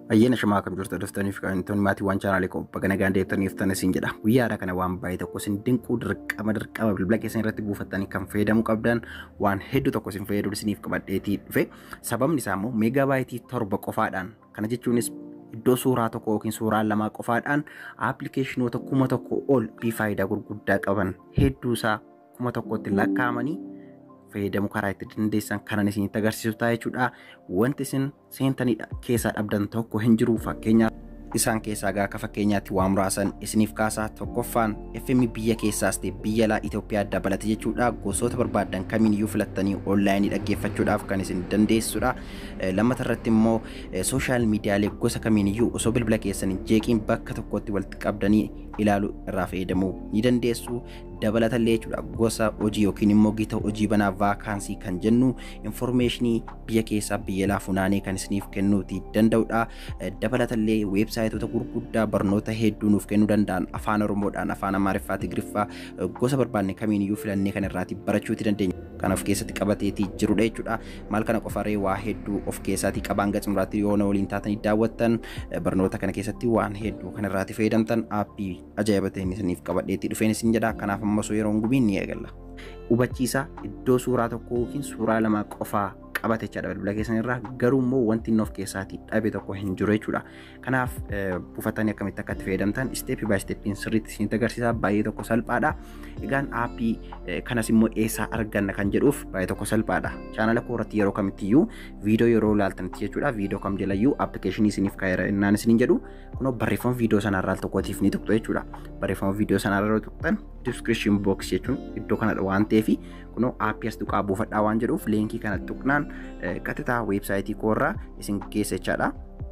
Ayyaana shamaa akkam jirtu dhuftaniif kan maatiiwwan chaanaalee bakka nagaan deebitaniif tan isin jedha. Guyyaadha kana waan baay'ee tokko isin dinquu dirqama dirqama bilbila keessan irratti buufattanii kan fayyadamuu qabdan waan hedduu tokko isin fayyadu isiniif qabadheetii dhufe. Sababni isaa immoo meegaabaaytii torba qofaadhaan kana jechuunis iddoo suuraa tokko yookiin suuraa lamaa qofaadhaan aappilikeeshinoota kuma tokko ol fi faayidaa gurguddaa qaban hedduu isaa kuma tokkotti lakkaa'amanii fayyadamuu karaa itti dandeessan kanan isinitti agarsiisu ta'a jechuudha. Wanti isin seentanidha keessaa dhabdan tokko hin jiru fakkeenyaaf isaan keessaa gaa akka fakkeenyaatti waa muraasan isiniif kaasaa tokkoffaan FM biyya keessaas ta'e biyya alaa Itoophiyaa dabalate jechuudha gosoota barbaadan kamiiniyyuu filattanii onlaayinii dhaggeeffachuudhaaf kan isin dandeessudha. Lammata irratti immoo sooshaal miidiyaalee gosa kamiiniyyuu osoo bilbila keessan hin jeeqiin bakka tokkotti walitti qabdanii ilaaluu irraa fayyadamuu ni dandeessu. dabalatallee jechuudha gosa hojii yookiin immoo gita hojii banaa vaakaansii kan jennu infoormeeshinii biyya keessaa biyya alaa funaanee kan isiniif kennuuti danda'udha. Dabalatallee weebsaayitoota gurguddaa barnoota hedduu nuuf kennuu danda'an afaan oromoodhaan afaan amaariffaa tigiriffaa gosa barbaanne kamiiniyyuu filannee kan irraati barachuuti dandeenya. Kan of keessatti qabateetii jirudha jechuudha. Maal kana qofaree waa hedduu of keessaatii qabaan gatsumraatti yoo na waliin taatanii daawwattan barnoota kana keessatti waan hedduu kan irraati fayyadamtan aappii ajaa'iba ta'een isiniif qabadheetii dhufeen isin jedha. Kanaaf ammas yeroo gubiin ni eegalla. Hubachiisa iddoo suuraa tokkoo yookiin suuraa lamaa qofaa qabate jechaadha bilbila keessan irraa garuu immoo wanti inni of keessaatii dhabe tokko hin jiru jechuudha. Kanaaf buufatanii akkamitti akka itti fayyadamtan isteepii baay isteeppiin sirriitti isinitti agarsiisa baay'ee tokko salphaadha. Egaan aappii kanas immoo eessaa arganna kan jedhuuf baay'ee tokko salphaadha. Chaanala koo irratti yeroo kamittiyyuu viidiyoo yeroo ilaaltanitti jechuudha viidiyoo kam jalayyuu appilikeeshinii isiniif kaa'eera innaan isiniin jedhu kunoo barreeffama viidiyoo sanarraa tokkootiif ni tuqxu jechuudha. Barreeffama viidiyoo sanarraa tuqxan description box jechuun iddoo kanadha waan ta'eef kunoo aappii as tuqaa buufadhaa waan jedhuuf leenkii kana tuqnaan qaxitaa weebsaayitii koorraa isin geessa jechaadha.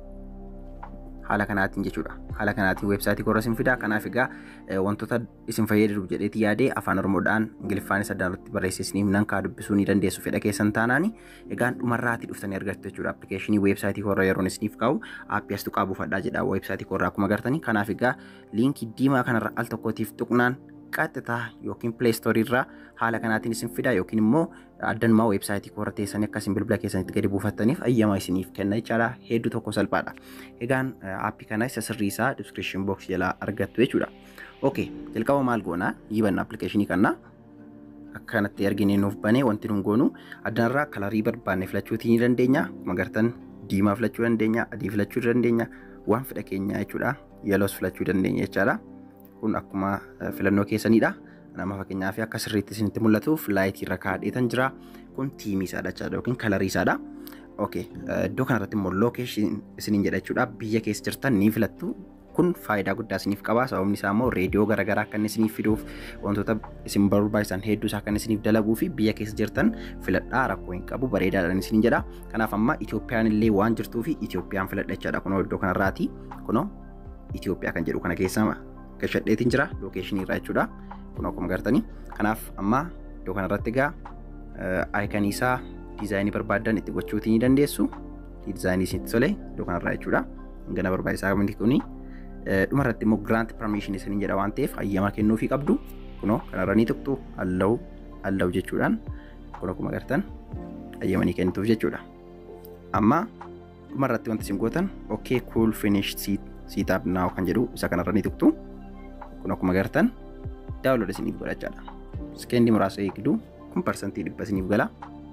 Haala kanaatiin jechuudha. Haala kanaatiin weebsaayitii koorra isin fidaa. Kanaaf egaa wantoota isin fayyadu jedheeti yaadee afaan Oromoodhaan Ingiliffaanis addaan irratti barreessee isiniif nan kaa dubbisuu ni dandeessu fedha keessan taanaani. Egaan dhumarraatii dhuftanii argattu jechuudha. Appilikeeshinii weebsaayitii koorra yeroon isiniif kaa'u aappii as tuqaa buufadhaa jedha weebsaayitii koorraa akkuma agartanii. Kanaaf egaa liinkii diimaa kanarra al tokkootiif tuqnaan qaxxitaa yookiin pileestoorii irraa haala kanaatiin isin fida yookiin immoo addanumaa weebsaayitii koorra teessanii akkasiin bilbila keessanitti gadi buufattaniif ayyamaa isiniif kenna jechaadha hedduu tokko salphaadha. Egaan aappii kana isa sirrii isaa diskiripshin books jalaa argattu jechuudha. Ookee jalqaba maal goonaa yibanna appilikeeshinii kanaa akkanatti arginee nuuf banee wanti nun goonu addanarraa kalarii barbaanne filachuutii ni dandeenya. Akkuma agartan diimaa filachuu dandeenya adii filachuu dandeenya waan fedha keenya jechuudha yeloos filachuu dandeenya jechaadha. kun akkuma filannoo keessanidha. Nama fakkeenyaaf akka sirriitti isinitti mul'atuuf laayitii irra kaadheetan jira. Kun tiimii isaadha jechaadha yookiin kalarii isaadha. Okay. Iddoo kanarratti immoo lookeeshin isiniin jedha jechuudha. Biyya keessa jirtan ni filattu. Kun faayidaa guddaa isiniif qaba. Sababni isaa immoo reediyoo garaagaraa akka inni isiniif fiduuf wantoota isin barbaachisan hedduu isaa kan isiniif dalaguu fi biyya keessa jirtan filadhaa rakkoo hin qabu bareedaadhaan isiniin jedha. Kanaaf amma Itoophiyaan illee waan jirtuu fi Itoophiyaan filadha jechaadha. Kunoo iddoo kanarraati. Kunoo Itoophiyaa kan jedhu kana keessa gashadheetiin jira lookeeshinii irraa jechuudha. Kun akkuma agartanii. Kanaaf amma iddoo kanarratti egaa aayikanii isaa diizaayinii barbaadan itti gochuutii ni dandeessu. Diizaayinii isinitti tole iddoo kanarraa jechuudha. Gana barbaachisaa wanti kuni. Dhumarratti immoo giraant permission isiniin jedha waan ta'eef hayyama kennuufii qabdu. Kunoo kanarra ni tuqxu allahu allahu jechuudhaan kun akkuma agartan hayyamanii kennituuf jechuudha. Amma dhumarratti wanti isin gootan okay cool finish seat up now kan jedhu isa kanarra ni tuqxu. kun akkuma agartan daawunlood isiniif godhachaadha. Sekeendii muraasa eegdu kun parsantii dhibba isiniif gala.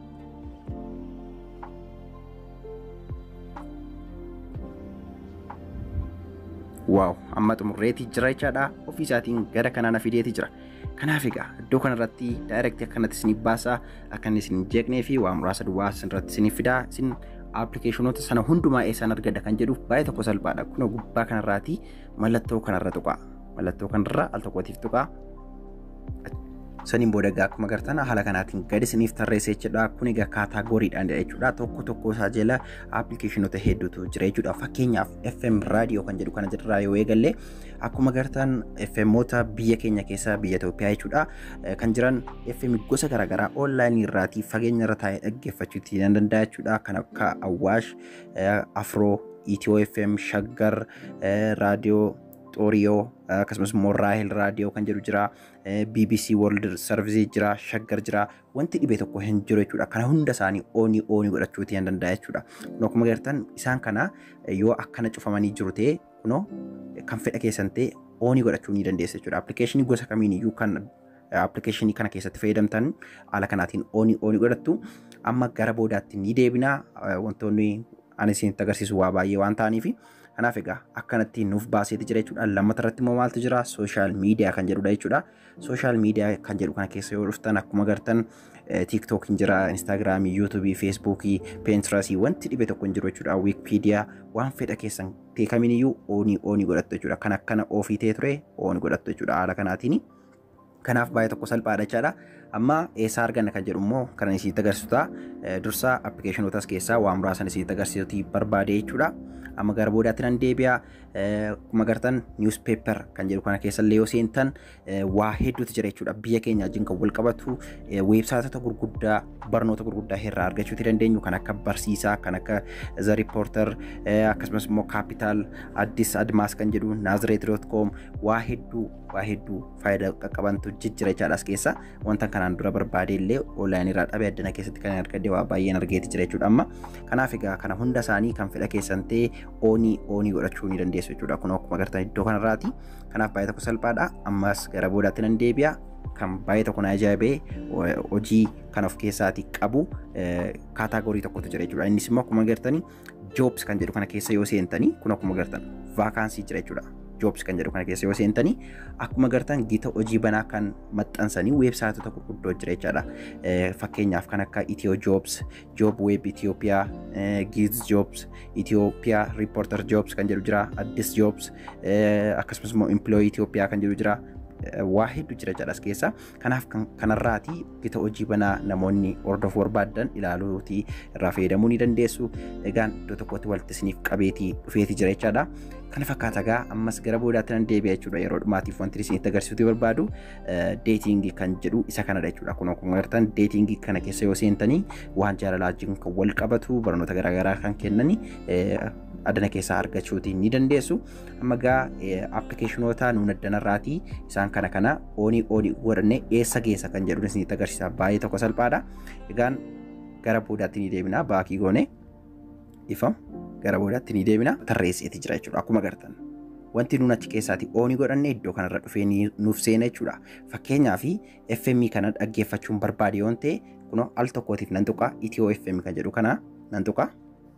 Waaw amma xumurreetii jira jechaadha. Ofii isaatiin gara kanaa na fideetii jira. Kanaaf egaa iddoo kanarratti daayirektii akkanatti isiniif baasaa akka inni isin jeeqnee fi waa muraasa duwwaa isinirratti isiniif fidaa isin appilikeeshinoota sana hundumaa eessaan argadha kan jedhuuf baay'ee tokko salphaadha. Kun gubbaa kanarraati mallattoo kanarra tuqaa. mallattoo kanarra al tokkootiif tuqaa. Saniin booda egaa akkuma agartan haala kanaatiin gadi isiniif tarreessee jechuudha. Kun egaa kaataagoriidhaan jechuudha. Tokko tokko isaa jala appilikeeshinoota hedduutu jira jechuudha. Fakkeenyaaf FM raadiyoo kan jedhu kana jirraa yoo eegalle akkuma agartan FMoota biyya keenya keessaa biyya Itoophiyaa jechuudha. Kan jiran FM gosa garaagaraa onlaayinii irraatii fageenya irra taa'ee dhaggeeffachuutti ni danda'a jechuudha. Kan akka Awwaash, Afroo, Itiyoo FM, Shaggar, Raadiyoo Xooriyoo akkasumas immoo Raahel Raadiyoo kan jedhu jira BBC World Service jira Shaggar jira wanti dhibee tokko hin jiru jechuudha kana hunda isaanii oonii oonii godhachuutii hin danda'a jechuudha kun akkuma agartan isaan kana yoo akkana cufamanii jiru ta'e kunoo kan fedha keessan ta'e oonii godhachuu ni dandeessa jechuudha appilikeeshinii gosa kamiin iyyuu kan appilikeeshinii kana keessatti fayyadamtan haala kanaatiin oonii oonii godhattu amma gara boodaatti ni deebina wantoonni ani isinitti agarsiisu waa baay'ee waan ta'aniif kanaaf egaa akkanatti nuuf baaseeti jira jechuudha lammata irratti immoo maaltu jira sooshaal miidiyaa kan jedhudha jechuudha sooshaal miidiyaa kan jedhu kana keessa yoo dhuftan akkuma agartan tiiktookiin jira instaagiraamii yuutuubii feesbuukii peentirasii wanti dhibe tokko hin jiru jechuudha wiikipiidiyaa waan fedha keessan ta'e kamiiniyyuu oonii oonii godhattu jechuudha kan akkana ofii ta'e ture oonii godhattu jechuudha haala kanaatiin. Kanaaf baay'ee tokko salphaadha jechaadha. Amma eessaa arganna kan jedhu immoo kan isinitti agarsiisuta. Dursa appilikeeshinootas keessaa waa muraasan isinitti agarsiisuti barbaade jechuudha. Amma gara boodaatti nan deebi'a. Akkuma agartan niwuspeepper kan jedhu kana keessa illee yoo seentan waa hedduutu jira jechuudha. Biyya keenya wajjin kan wal qabatu weebsaayitota gurguddaa barnoota gurguddaa irraa argachuuti dandeenyu kan akka barsiisaa kan akka The Reporter akkasumas immoo Capital Addis Admaas kan jedhu Naazreet.com waa hedduu waa hedduu faayidaa qaqqabantu jijjira jechaadha as keessa wanta kanaan dura barbaade illee onlaayinii irraa dhabe addana keessatti kan argadde waa baay'een argeeti jira jechuudha amma kanaaf egaa kana hunda isaanii kan fedha keessan ta'e oonii oonii godhachuu ni dandeessu jechuudha kun akkuma agartan iddoo kanarraati kanaaf baay'ee tokko salphaadha ammas gara boodaatti nan deebi'a kan baay'ee tokko na ajaa'ibee hojii kan of keessaatii qabu kaataagorii tokkotu jira jechuudha innis immoo akkuma agartanii joobs kan jedhu kana keessa yoo seentanii kun akkuma agartan vaakaansii jira jechuudha jobs kan jedhu kana keessa yoo seentanii akkuma agartan gita hojii banaa kan maxxansanii weebsaayitota gurguddoo jira jechaadha. Fakkeenyaaf kan akka Itiyoo Jobs, Job Web Itoophiyaa, Giz Jobs, Itoophiyaa Reporter Jobs kan jedhu jira, Addis Jobs, akkasumas immoo Employee Itoophiyaa kan jedhu jira. waa hedduu jira jedhas keessa kanaaf kanarraati gita hojii banaa namoonni hordofuu barbaadan ilaaluuti irraa fayyadamuu ni dandeessu egaan iddoo tokkotti walitti isiniif qabeetii dhufeeti jira jechaadha kana fakkaata gaa ammas gara boodaatti nan deebi'a jechuudha yeroo dhumaatiif wanti isinitti agarsiisuuti barbaadu deetingii kan jedhu isa kanadha jechuudha kun akkuma agartan deetingii kana keessa yoo seentanii waan jaalalaa wajjin kan wal qabatu barnoota garaagaraa kan kennani adana keessaa argachuuti ni dandeessu. Amma gaa appilikeeshinoota nuun addanarraatii isaan kana kana oonii oonii godhanne eessa geessa kan jedhu isinitti agarsiisa baay'ee tokko salphaadha. Egaan gara boodaatti ni deebina baakii goone ifa gara boodaatti ni deebina tarreesseeti jira jechuudha akkuma agartan. Wanti nuun achi keessaati oonii godhanne iddoo kanarra dhufee nuuf seena jechuudha. Fakkeenyaaf FM kana dhaggeeffachuun barbaade yoon ta'e kunoo al tokkootiif nan tuqa Itiyoo FM kan jedhu kana nan tuqa.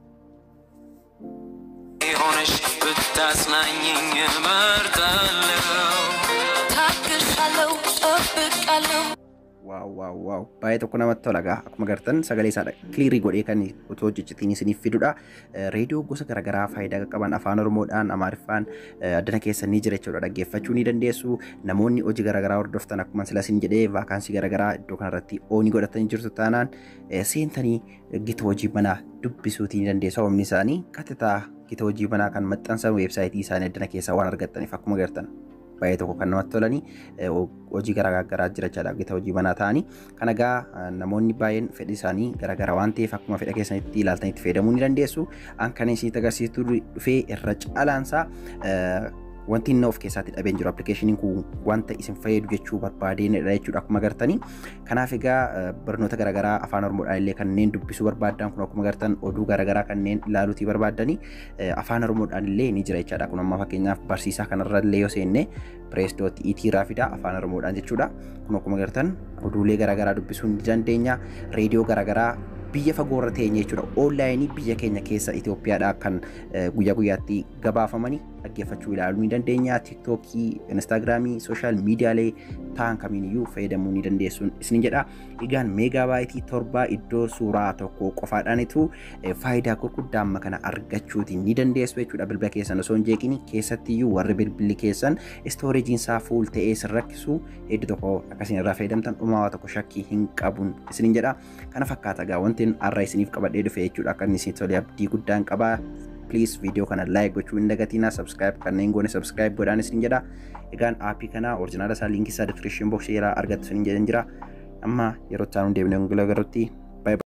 ሆነሽ ብታጽናኝኝ እመርጣለሁ። ታግሻለሁ፣ ጠብቃለሁ። waaw waaw waaw baay'ee tokko namatti tola gaa akkuma agartan sagalee isaa kiliirii godhee kan otoo hojjechitiin isiniif fidudha reediyoo gosa garaagaraa faayidaa qaban afaan oromoodhaan amaariffaan addana keessa ni jira jechuudha dhaggeeffachuu ni dandeessu namoonni hojii garaagaraa hordoftan akkuma sila isin jedhee vaakaansii garaagaraa iddoo kanarratti oonii godhatanii jirtu taanaan seentanii gita hojii manaa dubbisuutii ni dandeessu oomni isaanii qaxxitaa gita hojii manaa kan maxxansan weebsaayitii isaanii addana keessaa waan argattaniif akkuma agartan baay'ee tokko kan namatti tolanii hojii garaagaraa jira jechaadha gita hojii banaa ta'anii kan egaa namoonni baay'een fedhii isaanii garaagara waan ta'eef akkuma fedha keessanitti ilaaltanitti fayyadamuu ni dandeessu an kan isinitti agarsiisu dhufee irra caalaansaa wanti inni of keessatti dhabeen jiru appilikeeshiniin kun wanta isin fayyadu jechuu barbaadeenidha jechuudha akkuma agartanii kanaaf egaa barnoota garaagaraa afaan oromoodhaan illee kanneen dubbisuu barbaadan kun akkuma agartan oduu garaagaraa kanneen ilaaluutii barbaadanii afaan oromoodhaan illee ni jira jechaadha kun amma fakkeenyaaf barsiisaa kanarra illee yoo seenne pireesdooti itii raafida afaan oromoodhaan jechuudha kun akkuma agartan oduulee garaagaraa dubbisuu ni dandeenya reediyoo garaagaraa biyya fagoorra teenye jechuudha oonlaayinii biyya keenya keessa Itoophiyaadhaa kan guyyaa guyyaatti gabaafamanii dhaggeeffachuu ilaaluu ni dandeenya tiiktookii instaagiraamii sooshaal miidiyaalee ta'an kamiiniyyuu fayyadamuu ni dandeessuun isin jedha egaan meegaabaayitii torba iddoo suuraa tokko qofaadhaanitu faayidaa gurguddaa amma kana argachuuti ni dandeessu jechuudha bilbila keessan osoo hin jeeqini keessattiyyuu warri bilbilli keessan istooreejiin isaa fuul ta'ee sin rakkisu hedduu tokko akkasiin irraa fayyadamtan dhumaa tokko shakkii hin qabun isin jedha kana fakkaata gaa wanti har'a isiniif qabadhee dhufe jechuudha akka inni isin tolee abdii guddaan qabaa please viidiyoo kana like gochuu hin dagatinaa subscribe kanneen goone subscribe godhaan isin jedha egaan aappii kana orjinaala isaa liinkii isaa description box irraa argattu isin jedhan jira amma yeroo itti aanu deemnee gulagarutti